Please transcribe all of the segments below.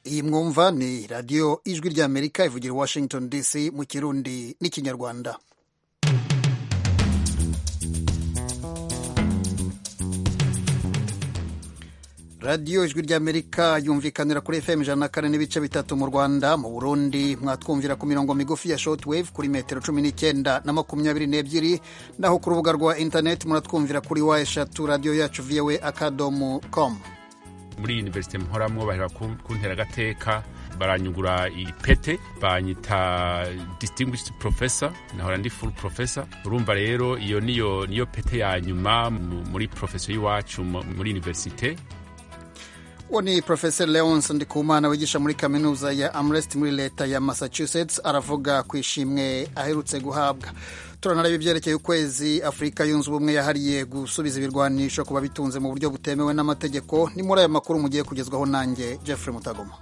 iyi mwumva ni radiyo ijwi ry'amerika ivugira i washington dc mu kirundi n'ikinyarwanda radiyo ijwi ry'amerika yumvikanira kuri fm ijana na kane n'ibice bitatu mu rwanda mu burundi mwatwumvira ku mirongo migufi ya shortwave kuri metero cumi n'icyenda na makumyabiri n'ebyiri naho ku rubuga rwa interineti muratwumvira kuri wa eshatu radiyo yacu voa akadomo com muri universite mporamwo bahera kuntera agateka baranyugura ipete banyita distinguished professor nahora ndi full professor urumva rero iyo niyo niyo pete ya nyuma muri profeso y'iwacu muri universite uwo ni profesa leonce ndikumana wigisha muri kaminuza ya amrest muri leta ya massachusetts aravuga ku ishimwe aherutse guhabwa turanareba ibyerekeye ukwezi afurika yunze ubumwe yahariye gusubiza ibirwanisho ku babitunze mu buryo butemewe n'amategeko ni muri aya makuru mugiye kugezwaho nanjye jeffrey mutagoma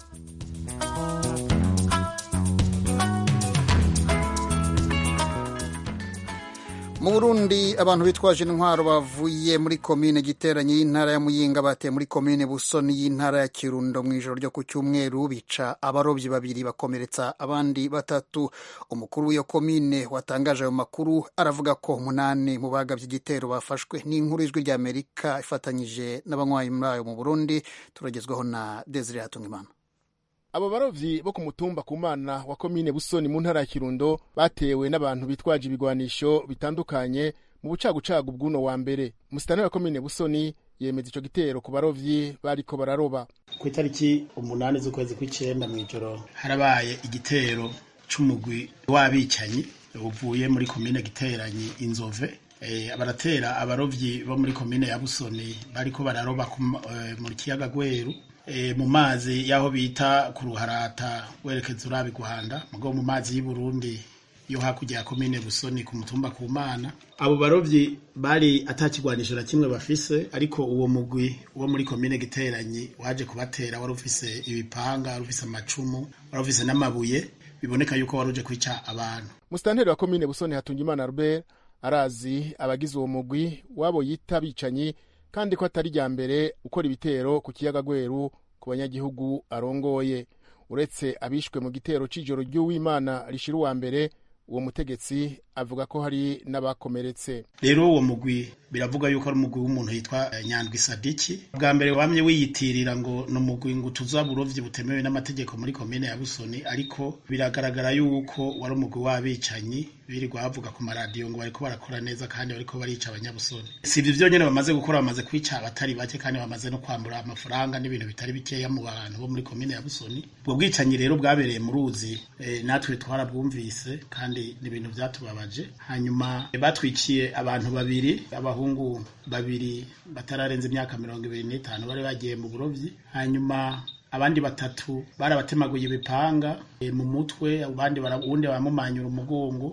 mu burundi abantu bitwaje intwaro bavuye muri komine giteranye y'intara ya muyinga bateye muri komine busoni y'intara ya kirundo mu ijoro ryo ku cyumweru bica abarobyi babiri bakomeretsa abandi batatu umukuru w'iyo komine watangaje ayo makuru aravuga ko umunani mu bagabye igitero bafashwe n'inkuru y'ijwi ry'amerika ifatanyije n'abanywanyi muri ayo mu burundi turagezwaho na desire hatungimana abo barovyi bo ku mutumba ku mana wa komine busoni mu ntara ya kirundo batewe n'abantu bitwaje ibigwanisho bitandukanye mu bucagucagu bw'uno wa mbere umusitani wa komine busoni yemeza ico gitero ku barovyi bariko bararoba ku itariki umunani z'ukwezi kw'icenda mw'ijoro harabaye igitero c'umugwi w'abicanyi uvuye muri komine giteranyi inzove e, baratera abarovyi bo muri komine ya busoni bariko bararoba e, mu kiyaga gweru mu mazi y'aho bita ku ruharata werekeza urabi guhanda mugo mu mazi y'i Burundi yo hakurya ya komine Busoni ku mutumba ku mana abo barovyi bari atakigwanisho na kimwe bafise ariko uwo mugwi wo muri komine giteranyi waje kubatera wari ufise ibipanga wari ufise amacumu wari ufise n'amabuye biboneka yuko wari uje kwica abantu musitanteri wa komine Busoni Hatungimana Albert arazi abagize uwo mugwi wabo yita bicanyi kandi ko atari rya mbere ukora ibitero ku kiyaga gweru ku banyagihugu arongoye uretse abishwe mu gitero c'ijoro ry'uwimana rishira uwa mbere uwo mutegetsi avuga ko hari n'abakomeretse rero uwo mugwi biravuga yuko ari umugwi w'umuntu yitwa nyandwi sadiki bwa mbere wamye wiyitirira ngo ni umugwi ngo utuza burovyi butemewe n'amategeko muri komine ya busoni ariko biragaragara yuko wari umugwi w'abicanyi birirwa bavuga ku maradiyo ngo bariko barakora neza kandi bariko barica abanyabusoni si ivyo vyonyene bamaze gukora bamaze kwica abatari bake kandi bamaze no kwambura amafaranga n'ibintu bitari bikeya mu bantu bo muri komine ya busoni ubwo bwicanyi rero bwabereye mu ruzi e, natwe twarabwumvise kandi ni ibintu vyatubabaje hanyuma batwiciye abantu babiri abahungu babiri batararenza imyaka mirongo ibiri n'itanu bari bagiye mu burovyi hanyuma abandi batatu barabatemaguye ibipanga e, mu mutwe abandi uwundi baramumanyura umugongo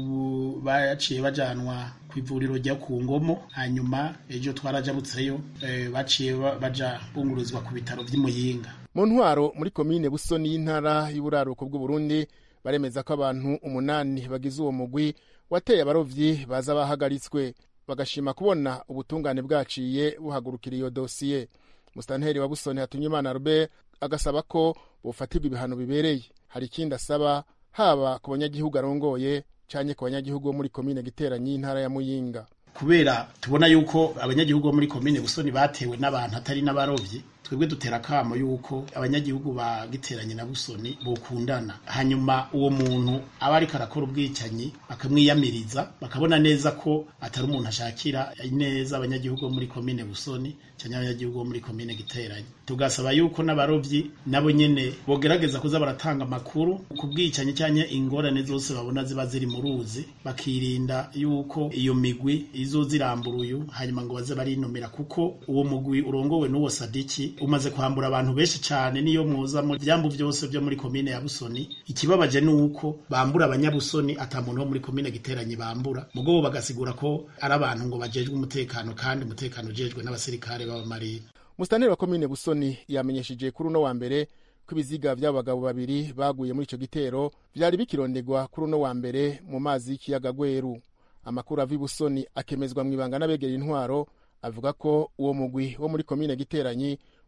ubu baciye bajanwa ku ivuriro rya ku ngomo hanyuma ejo twarajabutseyo e, baciye baja bungururizwa ku bitaro vy'imuyinga mu ntwaro muri komine busoni y'intara y'uburaruko bw'uburundi baremeza ko abantu umunani bagize uwo mugwi wateye abarovyi baza bahagaritswe bagashima kubona ubutungane bwaciye buhagurukira iyo dosiye musitanteri wa busoni hatunyimana albert agasaba ko bufatirwa ibihano bibereye hari ikindi asaba haba ku banyagihugu arongoye canke ku banyagihugu bo muri komine giteranyi y'intara ya muyinga kubera tubona yuko abanyagihugu bo muri komine busoni batewe n'abantu atari n'abarovyi twebwe dutera akamo yuko abanyagihugu ba giteranye na busoni bokundana hanyuma uwo muntu aba ariko arakora ubwicanyi bakamwiyamiriza bakabona neza ko atari umuntu ashakira neza abanyagihugu bo muri komine busoni cyangwa abanyagihugu bo muri komine giteranye tugasaba yuko n'abarovyi nabo nyene bogerageza kuza baratanga amakuru ku bwicanyi cyangwa ingorane zose babona ziba ziri mu ruzi bakirinda yuko iyo migwi izo ziramburuyu hanyuma ngo baze barinomera kuko uwo mugwi urongowe n'uwo sadiki umaze kwambura abantu benshi cyane niyo muza mu byambu byose byo muri komine ya Busoni ikibabaje ni uko bambura abanyabusoni ata muntu wo muri komine giteranye bambura mugo bagasigura ko ari abantu ngo bajejwe umutekano kandi umutekano ujejwe n'abasirikare b'abamarine musitanteri wa komine busoni yamenyesheje kuri uno wa mbere ko ibiziga by'abagabo babiri baguye muri ico gitero vyari bikirondegwa kuri uno wa mbere mu mazi y'ikiyaga gweru amakuru ava ibusoni akemezwa mw'ibanga n'abegera intwaro avuga ko uwo mugwi wo muri komine giteranyi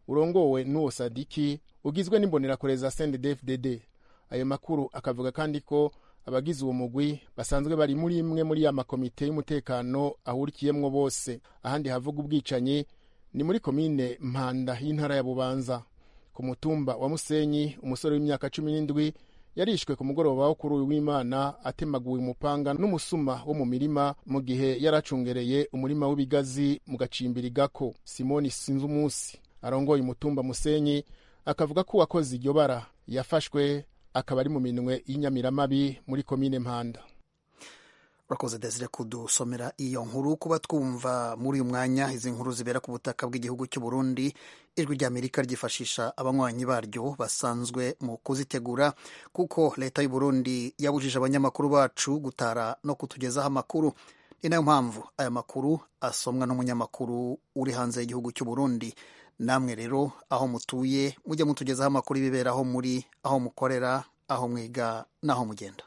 urongowe n'uwo sadiki ugizwe n'imbonerakure za CNDD-FDD ayo makuru akavuga kandi ko abagize uwo mugwi basanzwe bari muri imwe muri ya makomite y'umutekano ahurikiyemwo bose ahandi havuga ubwicanyi ni muri komine mpanda y'intara ya bubanza ku mutumba wa musenyi umusore w'imyaka cumi n'indwi yarishwe ku mugoroba wo kuri uyu w'imana atemaguwe umupanga n'umusuma wo mu mirima mu gihe yari acungereye umurima w'ibigazi mu gacimbiri gako simoni sinzi umunsi arongoye umutumba musenyi akavuga ko uwakoze iryo bara yafashwe akaba ari mu minwe y'inyamiramabi muri komine mpanda urakoze desire kudusomera iyo nkuru kuba twumva muri uyu mwanya izi nkuru zibera ku butaka bw'igihugu cy'u Burundi ijwi ry'amerika ryifashisha abanywanyi baryo basanzwe mu kuzitegura kuko leta y'u Burundi yabujije abanyamakuru bacu gutara no kutugezaho amakuru ni nayo mpamvu aya makuru asomwa n'umunyamakuru uri hanze y'igihugu cy'u Burundi namwe rero aho mutuye mujye mutugezaho amakuru ibibera aho muri aho mukorera aho mwiga n'aho mugenda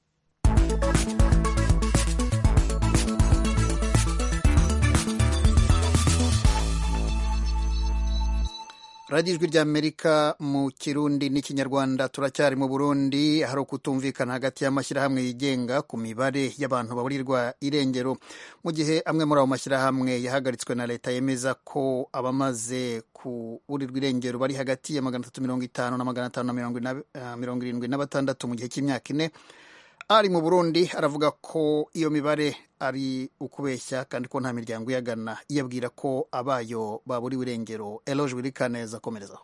radiyo ijwi ry'amerika mu kirundi n'ikinyarwanda turacyari mu burundi hari ukutumvikana hagati y'amashyirahamwe yigenga ku mibare y'abantu baburirwa irengero mu gihe amwe muri ayo mashyirahamwe yahagaritswe na leta yemeza ko abamaze kuburirwa irengero bari hagati ya magana atatu mirongo itanu na magana atanu na mirongo irindwi na batandatu mu gihe cy'imyaka ine ari mu burundi aravuga ko iyo mibare ari ukubeshya kandi ko nta miryango iyagana iyabwira ko abayo baburiwe irengero eloge wirikaneza akomerezaho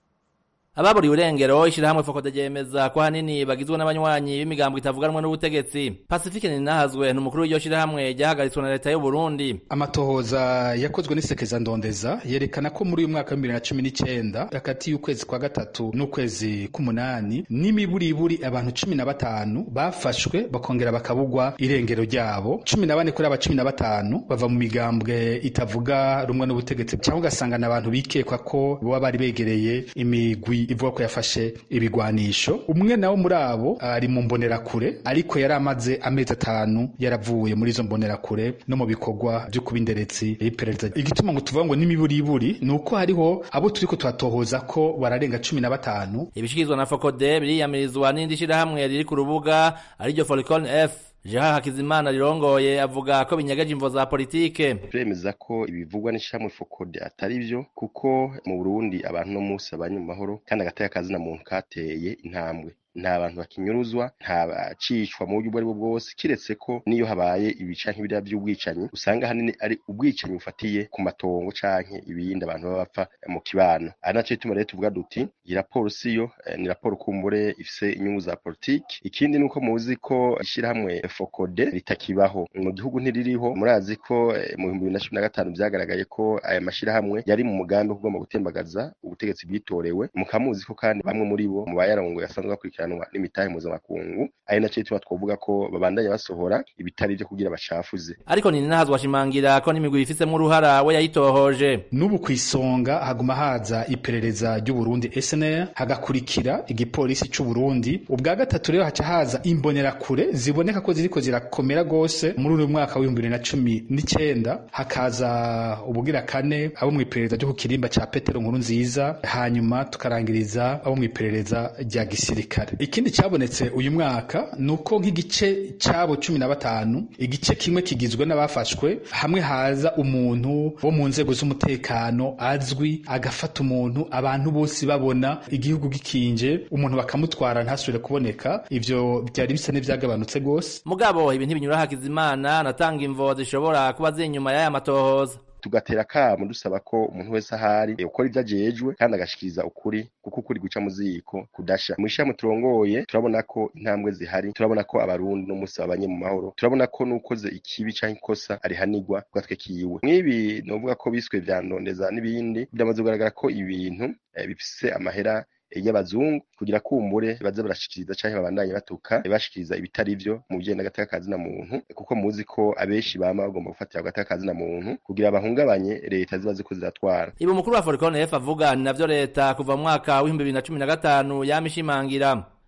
ababuriwe irengero ishyirahamwe fokode ryemeza ko ahanini bagizwe n'abanywanyi b'imigambo itavuganwa n'ubutegetsi pacifique ninahazwe ni umukuru w'iryo shyirahamwe ryahagaritswe na leta y'u Burundi amatohoza yakozwe n'isekeza ndondeza yerekana ko muri uyu mwaka wa bibiri na cumi n'icyenda hagati y'ukwezi kwa gatatu n'ukwezi k'umunani n'imiburiburi abantu cumi na batanu bafashwe bakongera bakabugwa irengero ryabo cumi na bane kuri aba cumi na batanu bava mu migambwe itavuga rumwe n'ubutegetsi cyangwa ugasanga ni abantu bikekwa ko baba bari begereye imigwi ivuga ko yafashe ibigwanisho umwe nawo muri abo ari mu mbonerakure ariko yari amaze amezi atanu yaravuye muri izo mbonerakure no mu bikorwa byo kuba inderetsi y'iperereza igituma ngo tuvuga ngo n'imiburiburi ni uko hariho abo turiko turatohoza ko bararenga cumi na batanu ibishikirizwa na fokode biriyamirizwa n'indi shirahamwe riri ku rubuga ariryo foricon f Jean Hakizimana rirongoye avuga ko binyegeje imvo za politike turemeza ko ibivugwa n'ishyirahamwe fokode atari byo kuko mu Burundi abantu no munsi abanye mu mahoro kandi agateka kazina muntu kateye intambwe nta bantu bakinyuruzwa nta bacishwa mu buryo ubwo ari bwo bwose kiretse ko niyo habaye ibica nk'ibiriya by'ubwicanyi usanga ahanini ari ubwicanyi bufatiye ku matongo canke ibindi abantu baba bapfa mu kibano ari naco gituma rero tuvuga duti iyi raporo siyo ni raporo kumbure ifise inyungu za politiki ikindi ni uko muzi ko ishyirahamwe fokode ritakibaho mu gihugu ntiririho murazi ko mu bihumbi bibiri na cumi na gatanu vyagaragaye ko aya mashyirahamwe yari mu mugambi wo kugomba gutembagaza ubutegetsi bwitorewe mukamuzi ko kandi bamwe muri bo mu bayarongoye basanzwe bakurikira gukurikiranwa n'imitahe mpuzamakungu ari naco gituma twovuga ko babandanya basohora ibitari vyo kugira bacafuze ariko ni nahazwa ashimangira ko n'imigwi ifitsemwo uruhara we yayitohoje n'ubu kw'isonga haguma haza iperereza ry'uburundi SNR hagakurikira igipolisi c'uburundi ubwa gatatu rero haca haza imbonerakure ziboneka ko ziriko zirakomera gose muri uyu mwaka w'ibihumbi bibiri na cumi n'icenda hakaza ubugira kane abo mw'iperereza ryo ku kirimba ca petero nkuru nziza hanyuma tukarangiriza abo mw'iperereza rya gisirikare ikindi cyabonetse uyu mwaka ni uko nk'igice cyabo cumi na batanu igice kimwe kigizwe n'abafashwe hamwe haza umuntu wo mu nzego z'umutekano azwi agafata umuntu abantu bose babona igihugu gikinje umuntu bakamutwara ntasubire kuboneka ivyo byari bisa n'ivyagabanutse gose mugabo ibi ntibinyura hakizimana natanga imvo zishobora kuba ziri inyuma y'aya matohoza tugatera akamo dusaba ko umuntu wese ahari ukora ibyo ajejwe kandi agashikiriza ukuri kuko ukuri guca mu ziko kudasha mu ishami turongoye turabona ko intambwe zihari turabona ko abarundi no munsi babanye mu mahoro turabona ko n'ukoze ikibi canke ikosa arihanirwa ku gatwe kiwe mw'ibi novuga ko biswe vya ndondeza n'ibindi byamaze kugaragara ko ibintu eh, bifise amahera y'abazungu kugira kumbure baze barashikiriza canke babandanye batuka bashikiriza ibitari vyo mu bijanye n'agateka kazina muntu kuko muzi ko abenshi bama bagomba gufatira agateka kazina muntu kugira bahungabanye leta ziba ziko ziratwara ibi umukuru wa Foricon F avuga ni navyo leta kuva mu mwaka w'ibihumbi bibiri na cumi na gatanu yama ishimangira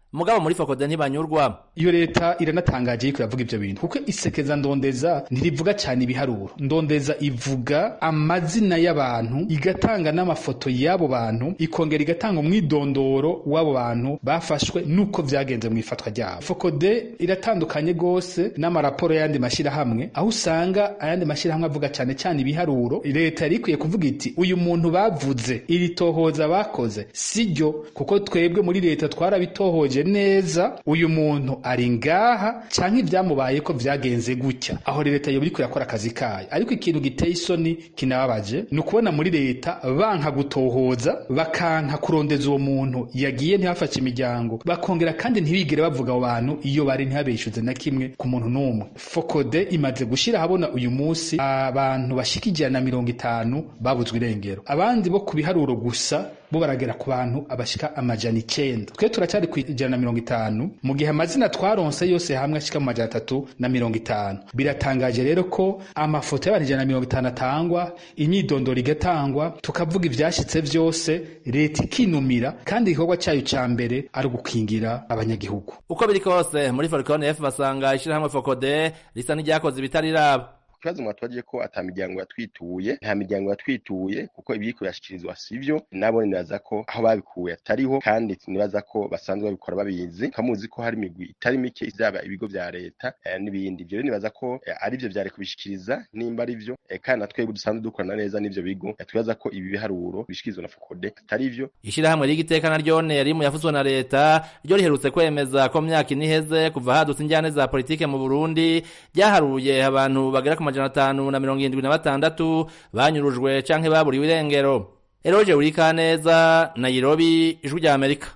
mugabo muri fokode ntibanyurwa iyo leta iranatangaje yuko iravuga ivyo bintu kuko isekeza ndondeza ntirivuga cyane ibiharuro ndondeza ivuga amazina y'abantu igatanga n'amafoto y'abo bantu ikongera igatanga umwidondoro w'abo bantu bafashwe nuko vyagenze mu ifatwa ryabo fokode iratandukanye gose n'amaraporo y'ayandi mashyirahamwe aho usanga ayandi mashyirahamwe avuga cyane cyane ibiharuro leta yari ikwiye kuvuga iti uyu muntu bavuze iri tohoza bakoze siryo kuko twebwe muri leta twarabitohoje neza uyu muntu ari ngaha canke ivyamubaye ko vyagenze gutya aho leta yoba iriko irakora akazi kayo ariko ikintu giteye isoni kinababaje ni ukubona muri leta banka gutohoza bakanka kurondeza uwo muntu yagiye ntihafashe imiryango bakongera kandi ntibigere bavuga abo bantu iyo bari ntihabeshuze na kimwe ku muntu n'umwe fokode imaze gushira habona uyu munsi abantu bashika ijana na mirongo itanu babuzwe irengero abandi bo ku biharuro gusa bo baragera ku bantu abashika amajana icenda twe turacyari ku ijana na mirongo itanu mu gihe amazina twaronse yose hamwe ashika mu majana atatu na mirongo itanu biratangaje rero ko amafoto y'abantu ijana na mirongo itanu atangwa imyidondoro igatangwa tukavuga ivyashitse vyose leta ikinumira kandi igikorwa cayo ca mbere ari ugukingira abanyagihugu uko biri kose muri forikone f basanga ishirahamwe fokode risa n'iryakoze ibitariraba ikibazo mwatwagiye ko ata miryango yatwituye nta miryango yatwituye kuko ibyiko birashikirizwa sivyo nabo nibaza ko aho babikuye atariho kandi nibaza ko basanzwe babikora babizi kamuzi ko hari imigwi itari mike izaba ibigo vya leta eh, n'ibindi ivyo rero nibaza ko eh, ari vyo vyari kubishikiriza nimba ari vyo eh, kandi natwebwe dusanzwe dukorana neza n'ivyo bigo eh, twibaza ko ibi biharuro bishikirizwa na fokode atari vyo ishirahamwe ry'igiteka na ryone yari mu yafuzwe na leta ryo riherutse kwemeza ko myaka ine iheze kuva hadutse injyane za politike mu Burundi ryaharuye abantu bagera ku majana atanu na mirongo irindwi na batandatu banyurujwe canke baburiwe irengero eroje urikaneza nairobi ijwi rya amerika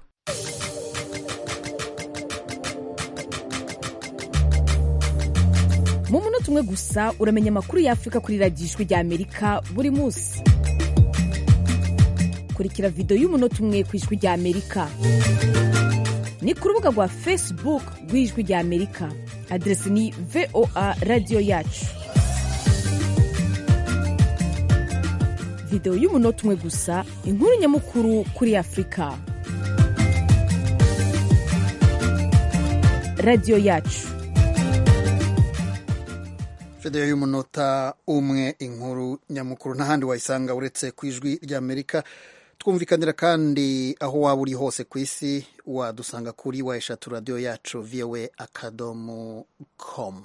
mu munota umwe gusa uramenya amakuru y'afurika kuri radiyo ijwi rya amerika buri munsi kurikira videwo y'umunota umwe ku ijwi rya amerika ni ku rubuga rwa facebook rw'ijwi rya amerika aderesi ni voa radiyo yacu videwo y'umunota umwe gusa inkuru nyamukuru kuri afurika radiyo yacu videwo y'umunota umwe inkuru nyamukuru n'ahandi wayisanga uretse ku ijwi ry'amerika twumvikanira kandi aho waba uri hose ku isi wadusanga kuri wa eshatu radiyo yacu viyowe akadomo komu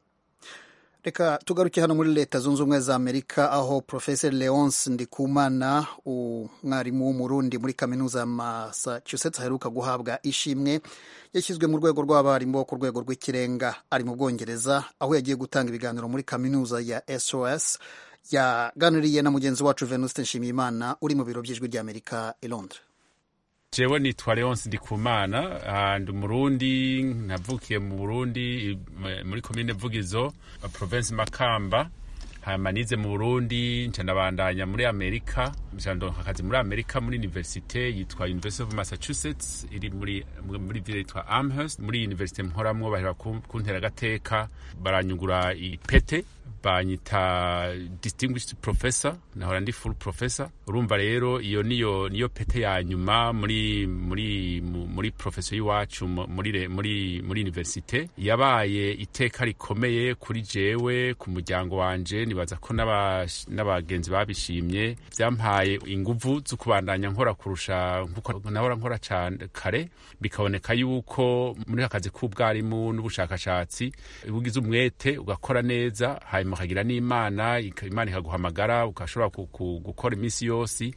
reka tugaruke hano muri leta zunze ubumwe za amerika aho profeseri leonce ndikumana umwarimu w'umurundi muri kaminuza ya massachusetts aheruka guhabwa ishimwe yashyizwe mu rwego rw'abarimu bo ku rwego rw'ikirenga ari mu bwongereza aho yagiye gutanga ibiganiro muri kaminuza ya sos yaganiriye na mugenzi wacu venuste nshimiyimana uri mu biro by'ijwi ry'amerika i londres jewe nitwa leonce ndikumana ndi umurundi navukiye mu burundi muri komine vugizo province makamba hama nize mu burundi nca ndabandanya muri amerika ndonka akazi muri amerika muri universite yitwa university of massachusetts iri muri muri ville yitwa amherst muri universite mporamwo bahera kuntera agateka baranyugura ipete banyita distinguished professor nahora ndi full professor urumva rero iyo niyo niyo pete ya nyuma muri muri muri professor y'iwacu muri muri muri universite yabaye iteka rikomeye kuri jewe ku muryango wanje nibaza ko n'abagenzi babishimye byampaye inguvu zo kubandanya nkora kurusha nkuko nahora nkora cyane kare bikaboneka yuko muri akazi k'ubwarimu n'ubushakashatsi ugize umwete ugakora neza hanyuma ukagira n'imana imana ikaguhamagara ugashobora gukora iminsi yose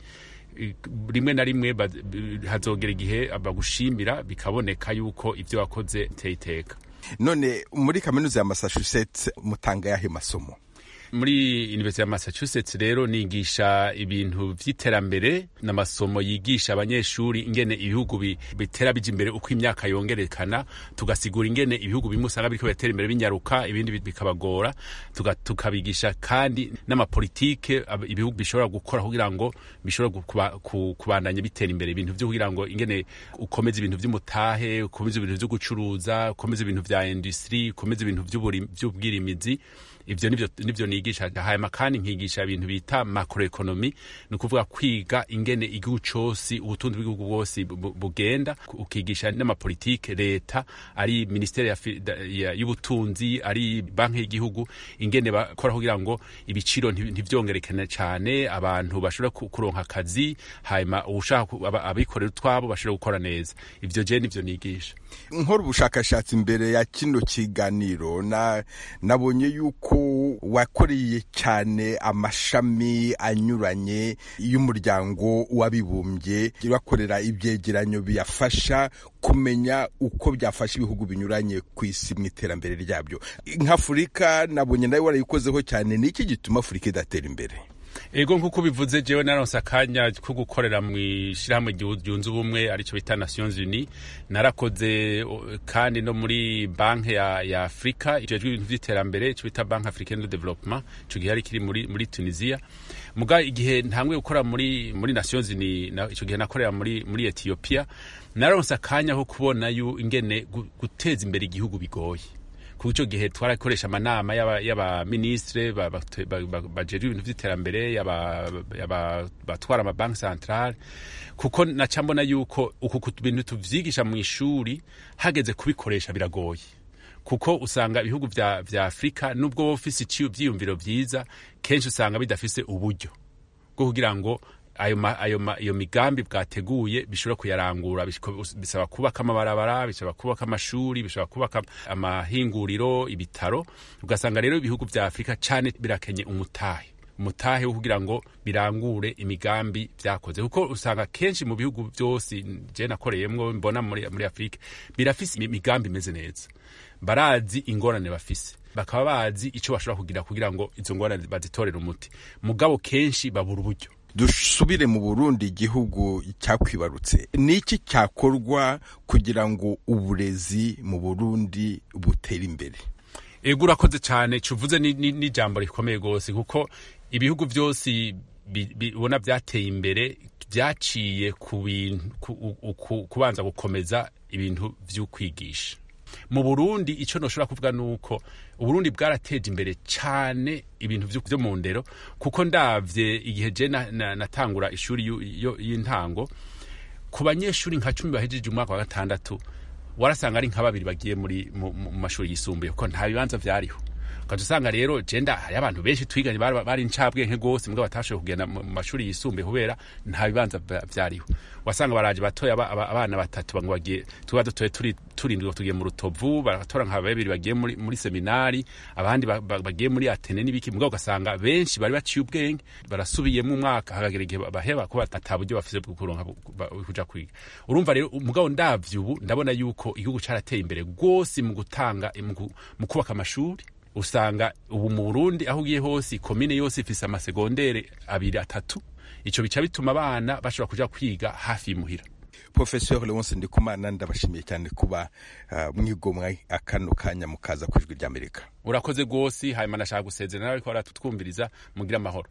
rimwe na rimwe hazogera igihe bagushimira bikaboneka yuko ibyo wakoze biteye iteka none muri kaminuza ya massachusetts mutanga yahe masomo muri university ya massachusetts rero nigisha ibintu vy'iterambere n'amasomo yigisha abanyeshuri ingene ibihugu bitera bija imbere uko imyaka yongerekana tugasigura ingene ibihugu bimwe usanga biriko biratera imbere binyaruka ibindi bikabagora tukabigisha kandi n'amapolitike ibihugu bishobora gukora kugira ngo bishobora kubandanya bitera imbere ibintu vyo kugira ngo ingene ukomeza ibintu vy'umutahe ukomeza ibintu vyo gucuruza ukomeza ibintu vya industry ukomeza ibintu vy'ubwirimizi ivyo nivyo nivyo nigisha hanyuma kandi nkigisha ibintu bita macroeconomy ni ukuvuga kwiga ingene igihugu cose ubutunzi bw'igihugu bwose bu- bugenda ukigisha n'amapolitike leta ari ministeri ya fi- da- ya- y'ubutunzi ari banki y'igihugu ingene bakora kugira ngo ibiciro nti- ntivyongerekane cane abantu bashobora ku- kuronka akazi hanyuma uwushaka ku- aba- abikorera utwabo bashobora gukora neza ivyo je nivyo nigisha nkora ubushakashatsi imbere ya kino kiganiro na nabonye yuko wakoreye cyane amashami anyuranye y'umuryango w'abibumbye bakorera ibyegeranyo biyafasha kumenya uko byafasha ibihugu binyuranye ku isi mu iterambere ryabyo nk'afurika nabonye nawe warayikozeho cyane ni iki gituma afurika idatera imbere ego nk'uko bivuze jewe naronse akanya ko gukorera mu ishyirahamwe ryu- ryunze ubumwe aricyo bita nations unis narakoze o, kandi no muri banki ya, ya afurika ijejwe ibintu vy'iterambere ico bita banki africaine de development ico gihe ari kiri muri, muri tunisia muga igihe ntangwe gukora muri, muri nations unis na, ico gihe nakorera muri, muri ethiopia naronse akanya ko kubona yu ingene gu- guteza imbere igihugu bigoye kuko icyo gihe twarakoresha amanama y'aba- y'abaministre ba- ba- ba- ba- bajejwe ibintu vy'iterambere y'aba- y'aba- batwara amabanki centrale kuko naca mbona yuko uku ku bintu tuvyigisha mu ishuri hageze kubikoresha biragoye kuko usanga ibihugu vya, vya afurika nubwo wowe ufise iciyo vyiyumviro vyiza kenshi usanga bidafise uburyo bwo kugira ngo ayo ma, ayo ma, iyo migambi bwateguye bishobora kuyarangura bishiko- bisaba kubaka amabarabara bisaba kubaka amashuri bisaba kubaka amahinguriro ibitaro ugasanga rero ibihugu vya afurika cane birakenye umutahe umutahe wo kugira ngo birangure imigambi vyakoze kuko usanga kenshi mu bihugu vyose je nakoreyemwo mbona muri, muri afurika birafise imigambi imeze neza barazi ingorane bafise bakaba bazi ico bashobora kugira kugira ngo izo ngorane bazitorere umuti mugabo kenshi babura uburyo dusubire mu burundi igihugu cyakwibarutse ni iki cyakorwa kugira ngo uburezi mu burundi butere imbere ego urakoze cyane cuvuze ni- ni- n'ijambo rikomeye rwose kuko ibihugu byose bi- bi- ubona byateye imbere byaciye ku bintu ku- u- ku- kubanza gukomeza ibintu vy'ukwigisha mu burundi icyo ntushobora kuvuga ni uko uburundi bwarateje imbere cyane ibintu vyo- vyo mu ndero kuko ndavye igihe je na- na- natangura ishuri yu- yo- y'intango ku banyeshuri nka cumi bahejeje umwaka wa gatandatu warasanga ari nka babiri bagiye muri mu mu mashuri yisumbuye kuko nta bibanza vyariho ukaza usanga rero jenda hari abantu benshi twiganye bari bari incabwenge rwose mbwa batashoboye kugenda mu mu mashuri yisumbuye kubera nta bibanza vya- vyariho wasanga baraje batoya aba- aba- abana batatu bango bagiye tuba dutoye turi turindwi tugiye mu rutovu baratora nka babiri bagiye muri, muri seminari abandi ba- ba- bagiye muri atene n'ibiki mbwa ugasanga benshi bari baciye ubwenge barasubiyemo umwaka hagagera igihe baheba kuba ata buryo bafise bwo kuronka bu- ba- kuja kwiga urumva rero umugabo ndavye ubu ndabona yuko igihugu carateye imbere rwose mu gutanga mu gu- mu kubaka amashuri usanga ubu mu Burundi aho ugiye hose komine yose ifise amasegondere abiri atatu ico bica bituma abana bashobora kuja kwiga hafi y'imuhira professeur leonce ndikumana ndabashimiye cyane kuba uh, mwigomwa akano kanya mukaza ku ijwi ry'amerika urakoze rwose hanyuma nashaka gusezera nawe ariko baratutwumviriza mugire amahoro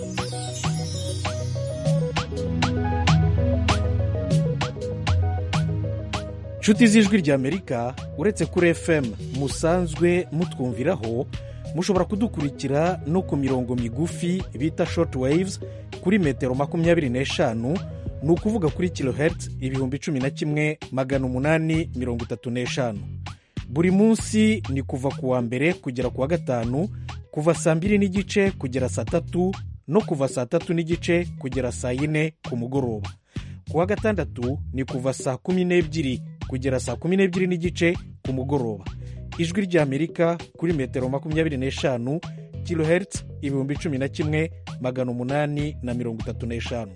nshuti z'ijwi ry'amerika uretse kuri fm musanzwe mutwumviraho mushobora kudukurikira no ku mirongo migufi bita short waves kuri metero makumyabiri n'eshanu ni ukuvuga kuri kilohertz ibihumbi cumi na kimwe magana umunani mirongo itatu n'eshanu buri munsi ni kuva ku wa mbere kugera ku wa gatanu kuva saa mbiri n'igice kugera saa tatu no kuva saa tatu n'igice kugera saa yine ku mugoroba ku wa gatandatu ni kuva saa kumi n'ebyiri kugera saa kumi n'ebyiri n'igice ku mugoroba ijwi ry'amerika kuri metero makumyabiri n'eshanu kilohertz ibihumbi cumi na kimwe magana umunani na mirongo itatu n'eshanu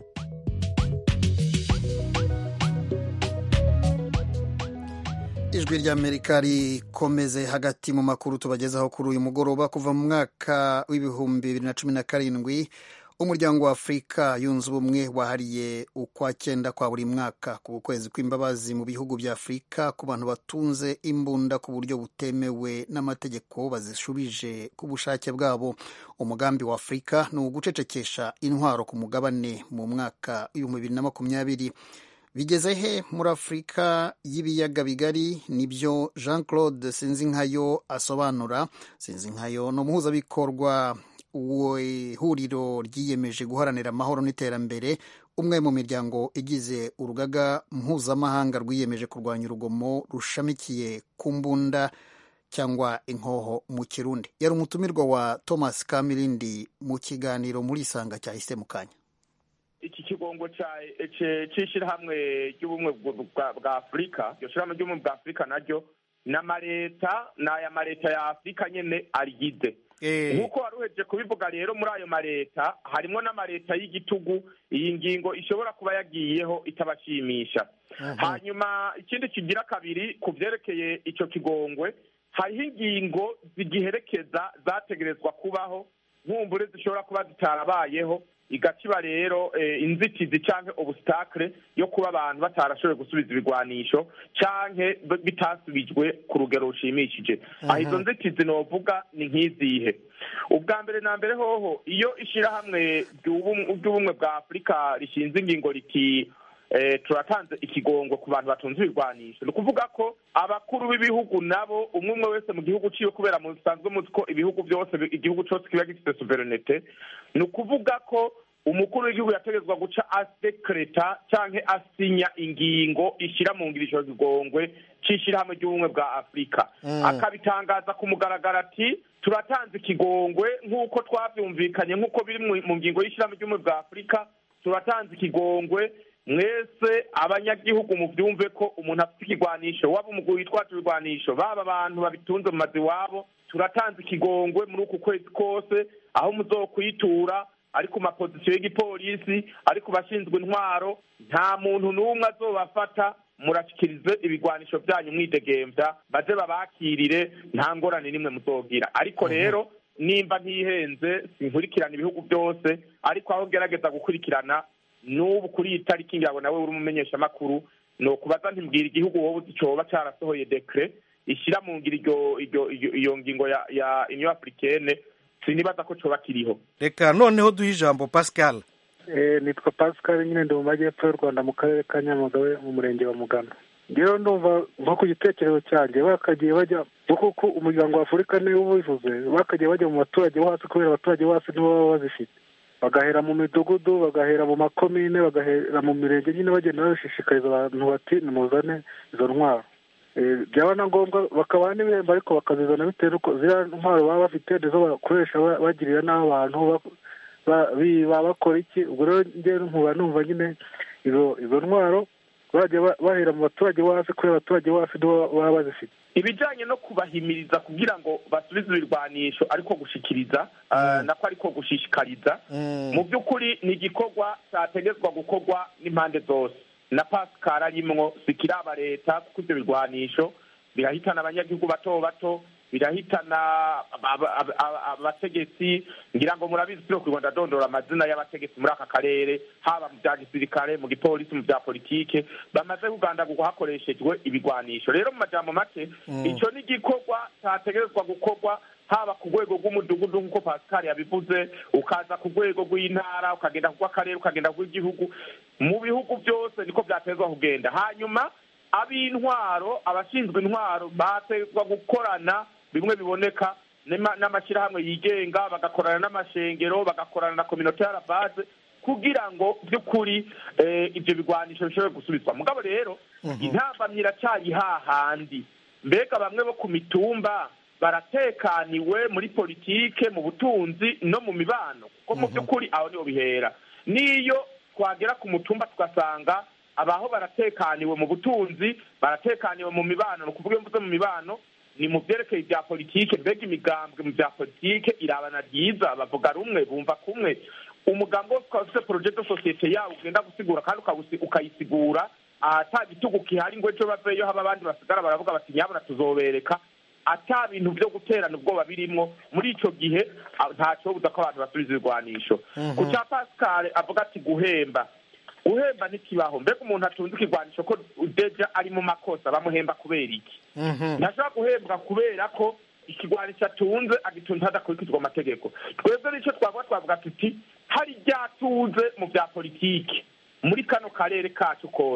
ijwi ry'amerika rikomeze hagati mu makuru tubagezaho kuri uyu mugoroba kuva mu mwaka w'ibihumbi bibiri na cumi na karindwi umuryango wa afurika yunze ubumwe wahariye ukwa cyenda kwa buri mwaka ku kwezi kw'imbabazi mu bihugu bya afurika ku bantu batunze imbunda ku buryo butemewe n'amategeko bazishubije ku bushake bwabo umugambi wa afurika ni ugucecekesha intwaro ku mugabane mu mwaka w'ibihumbi bibiri na makumyabiri bigeze he muri afurika y'ibiyaga bigari nibyo jean claude sinzinkayo asobanura sinzinkayo ni umuhuzabikorwa w'ihuriro ryiyemeje guharanira amahoro n'iterambere umwe mu miryango igize urugaga mpuzamahanga rwiyemeje kurwanya urugomo rushamikiye ku mbunda cyangwa inkoho mu kirundi yari umutumirwa wa thomas kamirindi mu kiganiro muri isanga cyahise mu kanya iki kigongo cy'ishyirahamwe ry'ubumwe bwa afurika iryo shyirahamwe ry'ubumwe bwa afurika naryo ni amaleta ni aya maleta ya afurika nyine arigize nk'uko wari uhejeje kubivuga rero muri ayo maleta harimo n'amaleta y'igitugu iyi ngingo ishobora kuba yagiyeho itabashimisha hanyuma ikindi kigira kabiri ku byerekeye icyo kigongwe hariho ingingo zigiherekeza zategerezwa kubaho nkumbure zishobora kuba zitarabayeho igaciba rero inzitizi cyangwa ubusitakire yo kuba abantu batarashoboye gusubiza ibigwanisho cyangwa bitasubijwe ku rugero rushimishije aho izo nzitizi novuga ni nk'izihe ubwa mbere na mbere hoho iyo ishyirahamwe ry'ubumwe bwa afurika rishinze ingingo riti turatanze ikigongo ku bantu batunze ibigwanisho ni ukuvuga ko abakuru b'ibihugu nabo umwe umwe wese mu gihugu ciwe kubera musanzwe muzi ko ibihugu byose igihugu cyose kiba gifite suverenite ni ukuvuga ko umukuru w'igihugu yategetswe guca asekereta cyangwa asinya ingingo ishyira mu ngiro icyo kigongwe cy'ishyirahamwe ry'ubumwe bwa afurika akabitangaza ku mugaragaro ati turatanze ikigongwe nk'uko twabyumvikanye nk'uko biri mu ngingo y'ishyirahamwe ry'ubumwe bwa afurika turatanze ikigongwe mwese abanyagihugu mubyumve ko umuntu afite ikigwanisho waba umuguru witwaje ibigwanisho baba abantu babitunze mu mazu iwabo turatanze ikigongwe muri uku kwezi kose aho muzokwitura ari ku mapozisiyo y'igipolisi ari ku bashinzwe intwaro nta muntu n'umwe azobafata murashyikirize ibigwanisho byanyu mwidegembya baze babakirire nta ngorane n'imwe muzogira ariko rero nimba ntihenze sinkurikirana ibihugu byose ariko aho ngerageza gukurikirana n'ubu kuri iyi tariki ngira ngo nawe uri umumenyeshamakuru ni ukubaza ntimbwira igihugu wowe uzi cyoba cyarasohoye dekire ishyira mu ngiro iyo ngingo ya uniyo afurikene sinibaza ko cyoba kiriho reka noneho duhe ijambo pascal nitwa pascal nyine ndi mu majyepfo y'u rwanda mu karere ka nyamagabe mu murenge wa mugano ngewe ndumva nko ku gitekerezo cyanjye bakagiye bajya kuko umuryango wa afurika niwo ubivuze bakagiye bajya mu baturage bo hasi kubera abaturage bo hasi nibo baba bazifite bagahera mu midugudu bagahera mu makomine bagahera mu mirenge nyine bagenda babishishikariza abantu bati nimuzane izo ntwaro byaba na ngombwa bakabaha n'ibihembo ariko bakazizana bitewe n'uko ziriya ntwaro baba bafite nizo bakoresha bagirira n'abantu baba bakora iki ubwo rero ngewe nkuba numva nyine izo ntwaro bajya bahera mu baturage bo hasi kubera abaturage bo hasi nibo baba bazifite ibijyanye no kubahimiriza kugira ngo basubize ibirwanisho ariko gushikiriza nako ariko gushishikariza mu by'ukuri ni igikorwa cyategetswa gukorwa n'impande zose na pascal arimwo sikiraba leta kuko ibyo birwanisho birahitana abanyagihugu bato bato birahitana abategetsi ngira ngo murabizi turi ku rwanda dondora amazina y'abategetsi muri aka karere haba mu bya gisirikare mu gipolisi mu bya politike bamaze kugandagurwa hakoreshejwe ibigwanisho rero mu majambo make icyo ni igikorwa cyategerezwa gukorwa haba ku rwego rw'umudugudu nk'uko pascal yabivuze ukaza ku rwego rw'intara ukagenda rw'akarere ukagenda rw'igihugu mu bihugu byose niko byatezwa kugenda hanyuma ab'intwaro abashinzwe intwaro batezwa gukorana bimwe biboneka n'amashyirahamwe yigenga bagakorana n'amashengero bagakorana na kominote y'arabaze kugira ngo by'ukuri ibyo bigwanisho bishobore gusubizwa mugabo rero intambamyi iracyari hahandi mbega bamwe bo ku mitumba baratekaniwe muri politike mu butunzi no mu mibano kuko mu by'ukuri aho niho bihera n'iyo twagera ku mutumba tugasanga abaho baratekaniwe mu butunzi baratekaniwe mu mibano ni ukuvuga iyo mvuze mu mibano ni mu byerekeye bya politike mbega imigambwe mu bya politike irabana ryiza bavuga rumwe bumva kumwe umugambi wose ukaba ufite poroje de sosiyete yawo ugenda gusigura kandi ukayisigura ata gitugu gihari ngo ejo baveyo haba abandi basigara baravuga bati nyabona tuzobereka ata bintu byo guterana ubwoba birimwo muri icyo gihe ntacyo buza ko abantu basubiza ibigwanisho ku cya pascal avuga ati guhemba guhemba ntikibaho mbega umuntu atunze ikigwanisho ko udeja ari mu makosa bamuhemba kubera iki ntashobora guhembwa kubera ko ikigwanisho atunze agitunze hadakurikizwa amategeko twebwe nicyo twavuga twavuga tuti hari ryatuze mu bya politiki muri kano karere kacu kose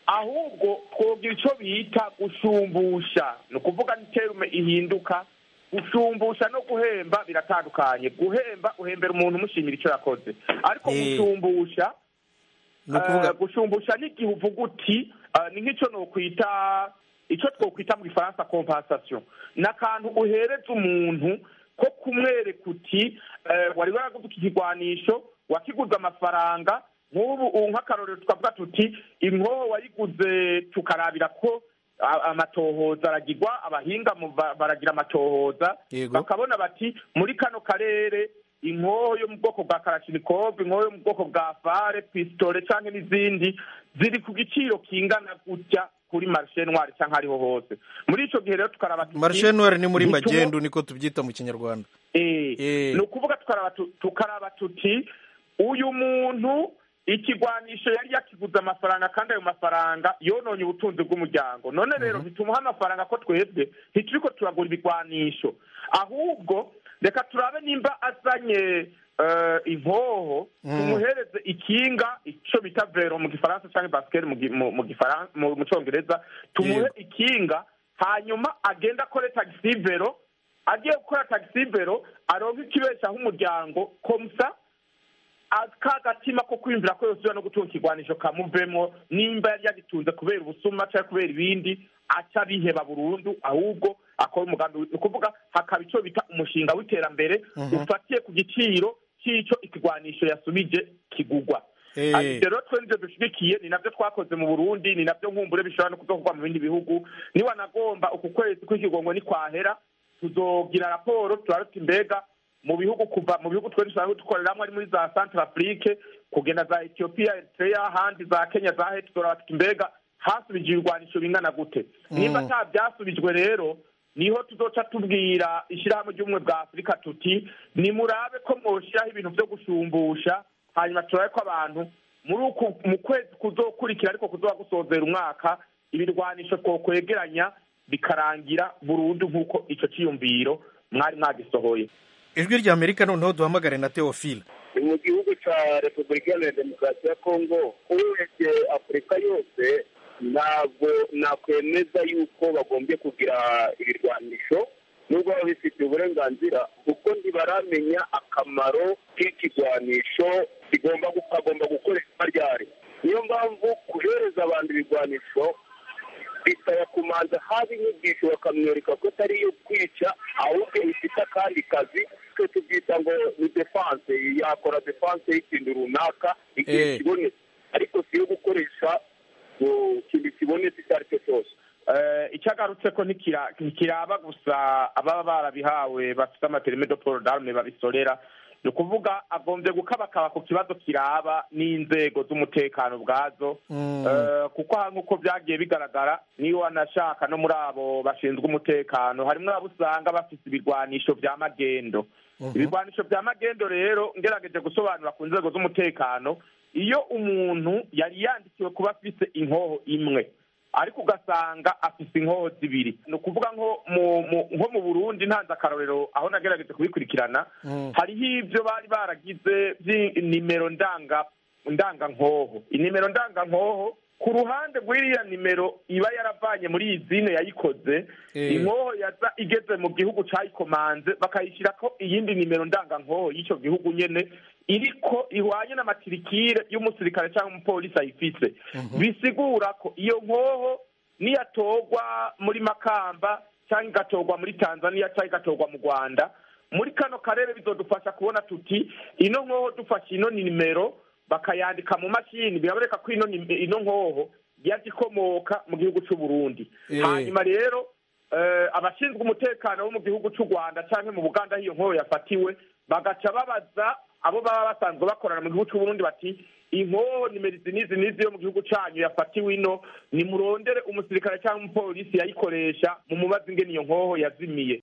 ahubwo twogira icyo bita gushumbusha ni ukuvuga n'iterume ihinduka gushumbusha no guhemba biratandukanye guhemba uhembera umuntu umushimira icyo yakoze ariko Eh. gushumbusha Ni ukuvuga- eh, gushumbusha n'igihe uvuga uti eh, ni nk'icyo nokwita icyo twokwita mu gifaransa compensation ni akantu uhereza umuntu ko kumwereka uti eh, wari waraguze iki kigwanisho wakiguze amafaranga nk'ubu ubu nk'akarorero tukavuga tuti inkoho wayiguze tukarabira ko a- amatohoza aragirwa abahinga mu ba- baragira amatohoza Yego. bakabona bati muri kano karere inkoho yo mu bwoko bwa karashinikov inkoho yo mu bwoko bwa fare pisitole cyangwa n'izindi ziri ku giciro kingana gutya kuri marishe ntwari cyangwa ariho hose muri icyo gihe rero tukaraba tuti- marishe noire ni muri ntitumo- magendu niko tubyita mu kinyarwanda Eh, Eh. ni ukuvuga tukaraba tu- tukaraba tuti uyu muntu ikigwanisho yari yakiguze amafaranga kandi ayo mafaranga yononye ubutunzi bw'umuryango none rero ntitumuha amafaranga ko twebwe ntituriko turagura ibigwanisho ahubwo reka turabe nimba azanye eh, inkoho Mm. tumuhereze ikinga ico bita vero mu gifaransa cyangwa basiketi mu gi- mu- mu gifaran- mu- mu congereza tumuhe Yego. ikinga hanyuma agenda akore tagisi vero agiye gukora tagisi vero aronka ikibeshaho umuryango komsa ka gatima ko kwiyumvira ko yose no gutunga ikigwanisho kamuvemo nimba yari yagitunze kubera ubusuma cyangwa kubera ibindi aca biheba burundu ahubwo akora umugambi wi- ni ukuvuga hakaba icyo bita umushinga w'iterambere Mhm. ufatiye ku giciro cy'icyo ikigwanisho yasubije kigugwa Eh. Ati, rero twe nivyo dushigikiye ni navyo twakoze mu burundi ni navyo nkumbure bishobora no kuzokorwa mu bindi bihugu niwanagomba uku kwezi kw'ikigongo nikwahera tuzogira raporo turabe tuti mbega mu bihugu kuva mu bihugu twe dusanzwe dukoreramwo ari muri za centre afrique kugenda za ethiopia eritrea ahandi za kenya za heti turaba tuti mbega hasubije ibigwanisho bingana gute nimba ata byasubijwe rero niho tuzoca tubwira ishyirahamwe ry'ubumwe bwa afurika tuti nimurabe ko mwoshiraho ibintu vyo gushumbusha hanyuma turabe ko abantu muri uku mu kwezi kuzokurikira ariko kuzoba gusozera umwaka ibirwanisho twokwegeranya bikarangira burundu nk'uko ico ciyumviro mwari mwagisohoye ijwi rya amerika noneho duhamagare na teofile ni mu gihugu cya repubulika iharanira demokarasi ya kongo urebye afurika yose ntabwo nakwemeza yuko bagombye kugira ibirwanisho nubwo baba bifitiye uburenganzira kuko ntibaramenya akamaro k'ikigwanisho kigomba kagomba gukoreshwa ryari niyo mpamvu guhereza abantu ibigwanisho bisaba kumanza haba inyigisho bakamwereka ko atari iyo kwica ahubwo bifite akandi kazi twe tubyita ngo ni defanse yakora defanse y'ikintu runaka igihe Eh. kibonetse ariko si iyo gukoresha ngo ikintu kibonetse icyo ari cyo cyose Eh, icyagarutse ko ntikira- ntikiraba gusa ababa barabihawe bafite amaterime de poro d'arme babisorera ni ukuvuga agombye gukabakaba ku kibazo kiraba n'inzego z'umutekano ubwazo Eh, kuko aha nk'uko byagiye bigaragara niyo wanashaka no muri abo bashinzwe umutekano harimo abo usanga bafite ibigwanisho bya magendo ibigwanisho bya magendo rero ngerageje gusobanura ku nzego z'umutekano iyo umuntu yari yandikiwe kuba afite inkoho imwe ariko ugasanga afite inkoho zibiri ni ukuvuga nko mu mu- nko mu burundi ntanze akarorero aho nagerageje kubikurikirana hariho ibyo bari baragize by'inimero ndanga ndangankoho inimero ndangankoho ku ruhande rw'iriya nimero iba yaravanye muri iyi zine yayikoze Eh. inkoho yaza igeze mu gihugu cayikomanze bakayishyira ko iyindi nimero ndangankoho y'icyo gihugu nyene iriko ihwanye n'amatirikire y'umusirikare cyangwa umupolisi ayifise bisigura ko iyo nkoho niyatorwa muri makamba cyangwa igatorwa muri tanzania cyangwa igatorwa mu rwanda muri kano karere bizodufasha kubona tuti ino nkoho dufashe ino nimero bakayandika mu mashini biraboneka ko ino nim- ino nkoho yaje ikomoka mu gihugu cy'u Burundi Eh. hanyuma rero eh, abashinzwe umutekano bo mu gihugu cy'u Rwanda cyangwa mu Buganda aho iyo nkoho yafatiwe bagaca babaza abo baba basanzwe bakorana mu gihugu cy'u Burundi bati inkoho nimero izi n'izi n'izi yo mu gihugu cyanyu yafatiwe ino nimurondere umusirikare cyangwa umupolisi yayikoresha mu mubazi ingene iyo nkoho yazimiye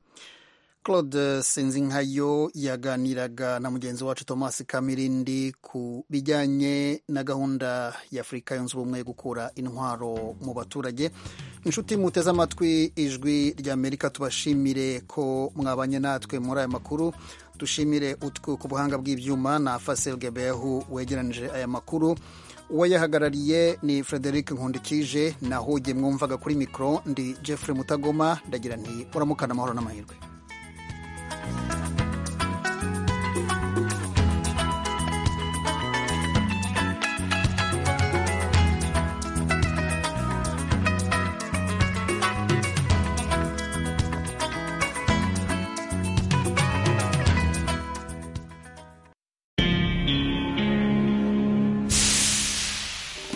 claude sinzinkayo yaganiraga na mugenzi wacu thomas kamirindi ku bijyanye na gahunda ya afurika yunze ubumwe yo gukura intwaro mu baturage inshuti muteze amatwi ijwi rya amerika tubashimire ko mwabanye natwe muri aya makuru dushimire utwe ku buhanga bw'ibyuma na fasel gebehu wegeranije aya makuru uwayahagarariye ni frederic nkundikije naho ugiye mwumvaga kuri mikoro ndi jeffrey mutagoma ndagira nti uramukana amahoro n'amahirwe